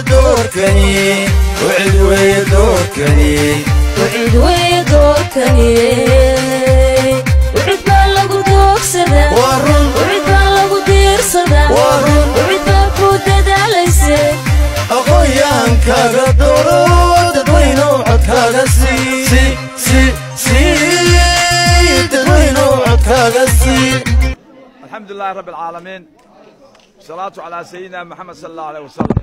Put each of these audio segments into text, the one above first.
doorkani wicid weeye doorkani wicid weeye doorkani wicid baa lagu doogsadaa waa run wicid baa lagu diirsadaa Waa run. wicid baa ku dadaalayse aqoonyahankaaga dooro dadweynow codkaaga sii si si sii dadweynow codkaaga sii الحمد لله رب العالمين صلاة على سيدنا محمد صلى الله عليه وسلم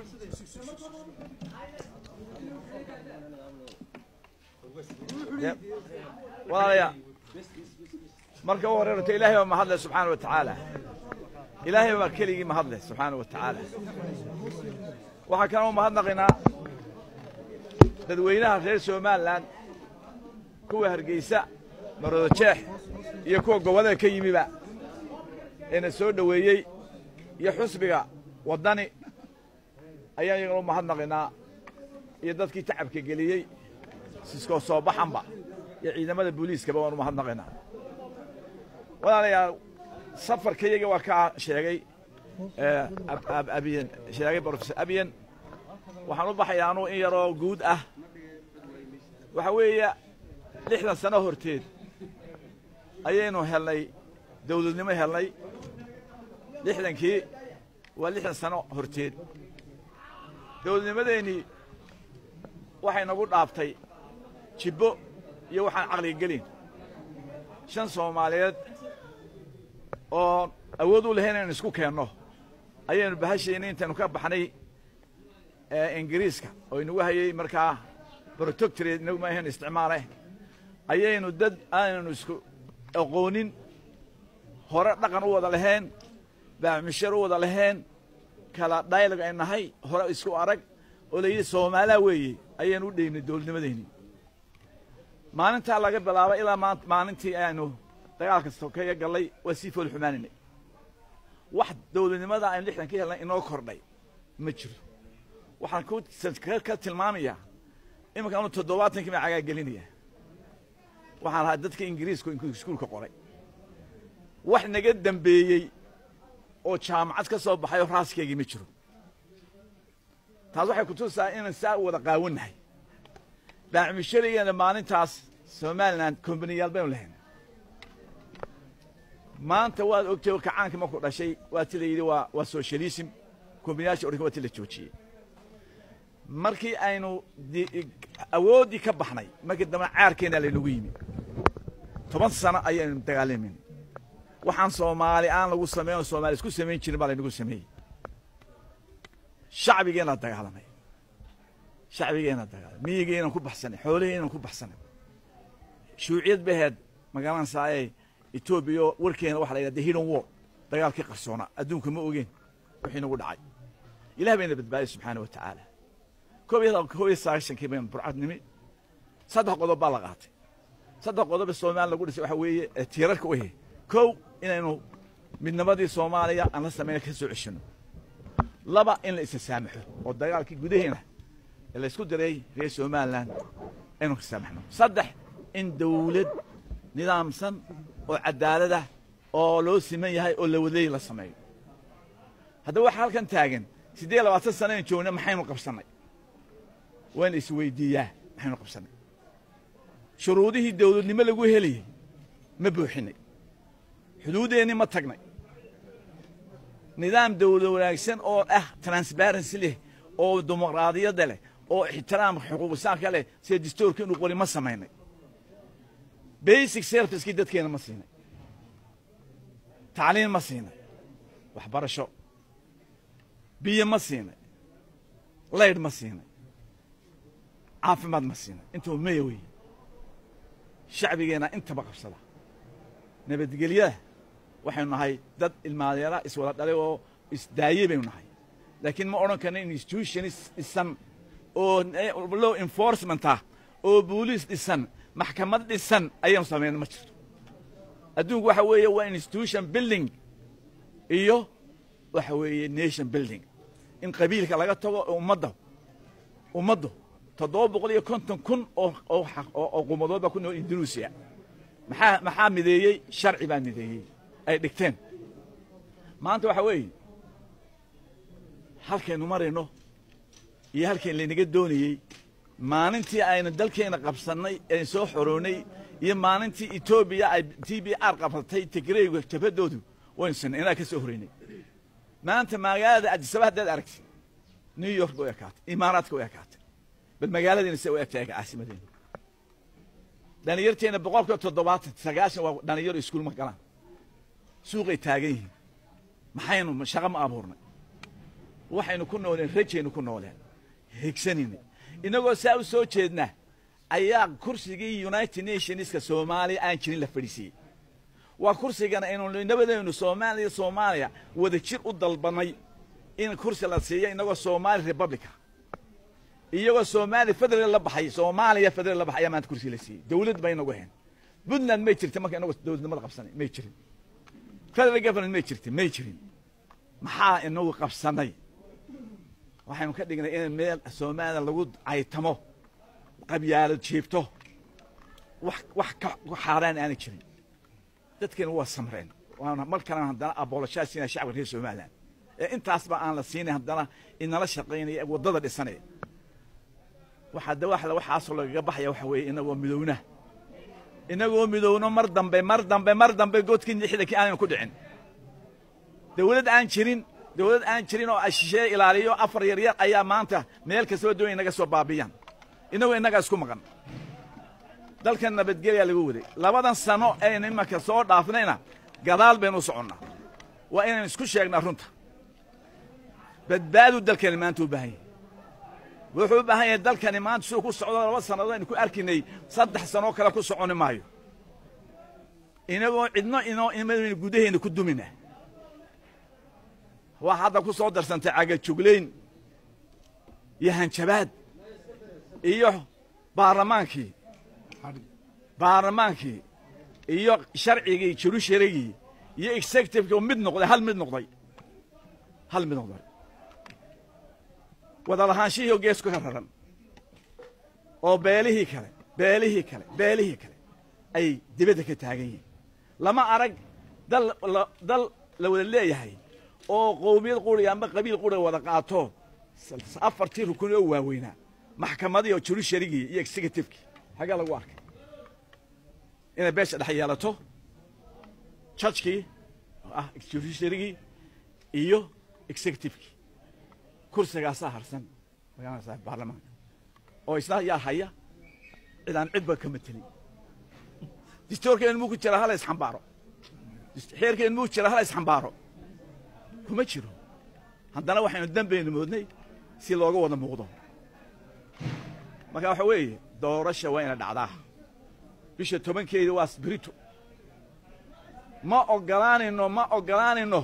walaalayaa marka u horeerto ilaahay baa mahadle subxaana wa tacaala ilaahay baa keligii mahadle subxaana wa tacaala waxaa kaloo mahadnaqaynaa dadweynaha reer somalilan kuwa hargeysa maroodo jeex iyo kuwa gobollada ka yimiba eena soo dhoweeyey iyo xusbiga waddani ayaan iyagana u mahadnaqaynaa iyo dadkii tacabka geliyey siskoo soo baxanba iyo ciidamada booliiskaba waan u mahadnaqaynaa walaalayaal safarka iyaga waa kaa sheegay eh, Ab- Ab- abiyen sheegay professor abiyen waxaan u baxayaa anuu in yaroo guud ah waxa weeye lixdan sano horteed ayaynu helnay dawladnimo helnay lixdankii waa lixdan sano horteed dawladnimadeennii waxay nagu dhaaftay jibbo iyo waxaan caqliga gelin shan soomaaliyeed oo awood u lahayn inaynu isku keenno ayaynu bahashayna intaynu ka baxnay ee ingiriiska oo inagu hayay markaa protectorate inagu ma ahayn isticmaale ayaynu dad aanaynu isku aqoonin hore dhaqan u wada lahayn baamishar u wada lahayn kala dialog ay nahay hore isku arag oo la yidhi soomaalaa weeye ayaynu u dheynay dowladnimadeennii maalintaa laga bilaabo ilaa maan maalintii aynu dagaalka sokeeya gallay waa sii fool xumaanaynay wax dowladnimada aynu lixdan ka helnay inoo kordhay ma jiro waxaan ku ka- ka tilmaamayaa iminka anu toddobaatankii baan cagaa gelinaya waxaan ahaa dadka ingiriisku inku iskuulka qoray wax naga dambeeyey oo jaamacad ka soo baxay oo raaskeygii ma jiro taas waxay kutusaa inaan saa u wada qaawannahay baacmisharigeena maalintaas somalilan kombaniyaal baynu lahayn maanta waad ogtay oo kacaankii markuu dhashay waa ti la yidhi waa waa socialism kombaniyaasha odhanka waa ti la joojiyey markii aynu di- awooddii ka baxnay markii dambe caarkeena laynagu yimi toban sano ayaynu dagaalamayna waxaan soomaali aan lagu samayn oo soomaali isku samayn jirin baa laynagu sameeyey shacbigeenna dagaalamay shacbigeenna dagaalamay miyigeennan ku baxsanay xoolaheennan ku baxsanay shuuciyad baheed magaalaan saayey etoobiya warkeena waxa la yidhahda hidden war dagaalkii qarsoona adduunka ma ogeen wixii nagu dhacay ilah bayna badbaadiyey subxaana wa tacaala koob iyo koob iyo sagaashankii baynu burcad nimi saddex qodob baa la qaatay saddex qodob ee soomaaliya lagu dhisay waxa weeye ee tiirarka u ahe kow inaynu midnimadii soomaaliya aan la samayna ka soo ceshino laba in la isa saamaxo oo dagaalkii gudaheena ee la isku diray reer somalilan aynu ka saamaxno saddex in dawlad nidaamsan oo cadaalada oo loo siman yahay oo la wadeey la sameeyo haddaba waxaa halkan taagan siddeed iyo labaatan sano aynu joogna maxaynu qabsannay waana isweydiiyaa maxaynu qabsannay shuruudihii dawladnimo lagu helayay ma buuxinay xuduudeennii ma tagnay nidaam dawlad wanaagsan oo ah transparency leh oo dimuqraadiyadda leh oo ixtiraam xuquuqisaanka leh sida dastuurka inuu qori ma samaynay basic servicekii dadkeena ma siinay tacliin ma siinay waxbarasho biyo ma siinay laydh ma siinay caafimaad ma siinay intuu maya weeye shacbigeenna intaba qabsada nabadgelyada waxaynu nahay dad ilmaadeera iswada dhalay oo isdaayey baynu nahay laakiin ma odhan karna institutionis dhisan oo law enforcement ah oo booliis dhisan maxkamad dhisan ayaynu samayna ma jirto adduunku waxa weeye waa institution building iyo waxa weeye nation building in qabiilka laga tago oo ummadda ummaddu toddoba boqol iyo konton kun oo oo oo oo qumadood baa ku nool indonesia maxaa maxaa mideeyey sharci baa mideeyey ay dhigteen maanta waxa weeye halkaynu marayno iyo halkan laynaga doonayey maalintii aynu dalkeena qabsannay een soo xoroonay iyo maalintii etoobiya ay t b r qabsatay tigreyga jabhadoodu waynu sinay inaa ka soo horeynay maanta magaalada adisaba haddaad aragtid new york u ekaatay imaaraadka u ekaatay bal magaaladiina se u egtahay caasimadeena dhalinyarteena boqolkiiba toddobaatan sagaashan waa dhalinyaro iskuul ma galaan suuqay taagan yihiin maxaynu shaqo ma abuurnay waxaynu ku nooleen rajaynu ku nooleen higsanayna inagoo saa u soo jeedna ayaa kursigii united nationska soomaaliya aan jirin la fadhiisiiyey waa kursigana aynu nabadeenu soomaaliya soomaaliya wada jir u dalbanay in kursi la siiyo inagoo somali republica iyagoo somali federal la baxay soomaaliya federal la baxay ayaa maanta kursi la siiyey dawlad ba inagu ahayn puntland may jirta marka inagoo dowladnimada qabsanay may jirin federal government may jirta may jirin maxaa inagu qabsanay waxaynu ka dhignay in meel soomaaliya lagu caytamo qabyaalad jiibto wax wax ka xaaraan aanay jirin dadkeena waa samreen waana mar kalena haddana aboloshaa siinaya shacabka reer somaliland ee intaasba aan la siinay haddana inala shaqaynaya ee waddada dhisanaya waxaa da waxla waxaasoo lagaga baxaya waxa weeye inagoo midowna inagoo midowno mar dambe mar dambe mar dambe godkii lixdankii aanaynu ku dhicin dawlad aan jirin dawlad aan jirin oo ashishee ilaaliyo afar yaryar ayaa maanta meel kastaba doonaya inaga soo baabiyaan inagoo innagaa isku maqan dalkan nabadgelyaa lagu waday labadan sano aynu imanka soo dhaafnayna gadaal baynu u soconnaa waa inaynu isku sheegnaa runta badbaadu dalkani maanta u baahan yahay wuxuu u baahan yahay dalkani maanta siduu ku socdo laba sannadood aynu ku arkinay saddex sanoo kale ku soconi maayo inagoo cidno inoo imadaynu gudaheena ku dumina waa hadda ku soo darsantay cagajuglayn iyo hanjabaad iyo baarlamaankii baarlamaankii iyo sharcigii jerushalegii iyo executivekii oo mid noqday hal mid noqday hal mid noqday wada lahaanshihii oo geesku ka raran oo beelihii kale beelihii kale beelihii kale ay dibadda ka taagan yihiin lama arag dal dal la wada leeyahay oo qowmiyad quriga amba qabiil quriga wada qaato afartii rukun oo waaweynaa maxkamadii oo jerushaligii iyo executivekii hagaa lagu arkay inay beesha dhex yeelato judgkii oo ah judiciarygii iyo executivekii kursigaasaa harsan magaalada baarlamaanka oo isna yaa haya cid aan cidba ka matelin distoorkeen muu ku jira hala isxambaaro xeerkeen muu jira hala isxambaaro kuma jiro haddana waxaynu dambeynu moodnay si looga wada muuqdo marka waxa weeye doorasha waa ina dhacdaa bisha tobankeeda waa sbirito ma ogolaanayno ma ogolaanayno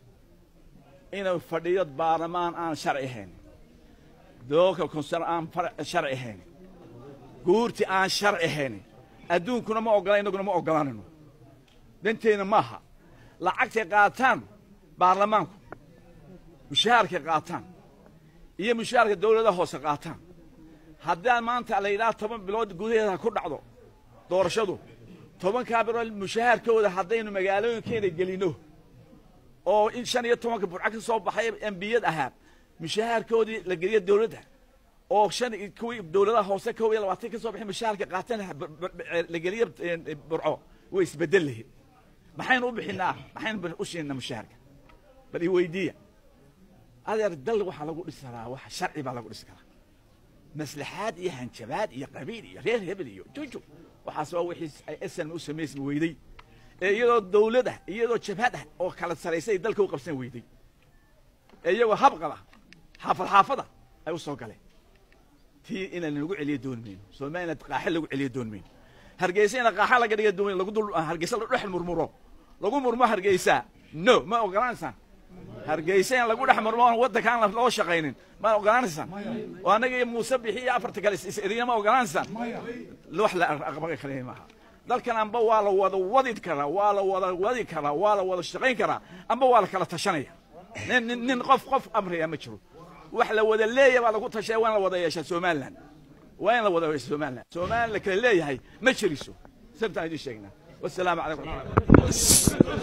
inuu fadhiyo baarlamaan aan sharci ahayn doolka konsar aan sharci ahayn guurti aan sharci ahayn adduunkuna ma ogola innaguna ma ogolaanayno danteenna maaha lacagtay qaataan baarlamaanku mushaharkay qaataan iyo mushaharka dawladaha hoose qaataan haddaan maanta la yidhaha toban bilood gudaheeda ku dhacdo doorashadu tobankaa bilood mushaharkooda haddaynu magaalooyinkeena gelinno oo in shan iyo tobanka burco ka soo baxay embiyad ahaa mushaharkoodii la geliyo dawladda oo shan kuwii dawladaha hoose kow iyo labaatan ka soo baxay mushaharka qaatan la geliyo burco way isbedel lahayd maxaynu u bixinaa maxaynu u siinaa mushaharka bal i weydiiya adeer dal waxaa lagu dhisi karaa wax sharci baa lagu dhisi karaa maslaxaad iyo hanjabaad iyo qabiil iyo reer hebel iyo juju waxaas waa wixii ay snm u samaysmi weyday ee iyadoo dawlad ah iyadoo jabhad ah oo kala saraysay dalka u qabsan weyday ee iyagoo habqaba xaafad xaafada ay u soo galeen tii inaan lagu celiyo dooni mayno soomaalina qaaxe lagu celiyo dooni mayno hargeysa ina qaaxa laga dhiga dooni lagu dul hargeysa la dhex murmuro lagu murmo hargeysa no ma ogolaanaysaan hargeysa in lagu dhex murmo oon waddankaan loo shaqaynin ma ogolaanaysaan oo annaga iyo muuse bixi iyo afarta kale is-eriya ma ogolaanaysaan wax la aqbali karayn maaha dalkan amba waa la wada wadi karaa waa la wada wadi karaa waa la wada shaqayn karaa amba waa la kala tashanaya nin nin nin qof qof amraya ma jiro wax la wada leeyahay baa lagu tashaya waa in la wada yeeshaa somaliland waa in la wada yeesha somaliland somaliland la kala leeyahay ma jiriso sabtaan idin sheegnaa wasalaamu calaykum waraxmatullahi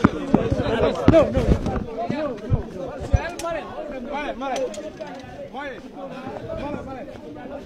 Mare, mare, mare, mare.